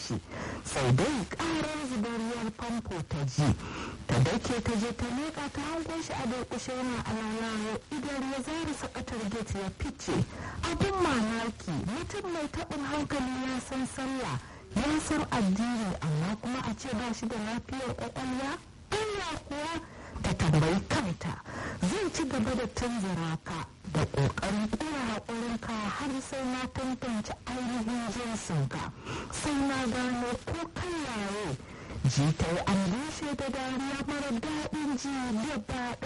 shi sai dai ƙarar zubar ruwan famfo ta ji ta dake ta je ta leƙa ta hango shi a durƙushe yana alalawo idan ya zara sakatar gate ya fice abin mamaki mutum mai taɓin hankali ya san sallah ya san addini amma kuma a ce ba shi da lafiyar ƙwaƙwalwa anya kuwa ta tambayi kanta zan ci gaba da tanzara ka da ƙoƙarin ƙura haƙurinka har sai na tantance ainihin jinsinka sai na gano ko kai yaye ji ta yi an da dariya mara daɗin ji gaba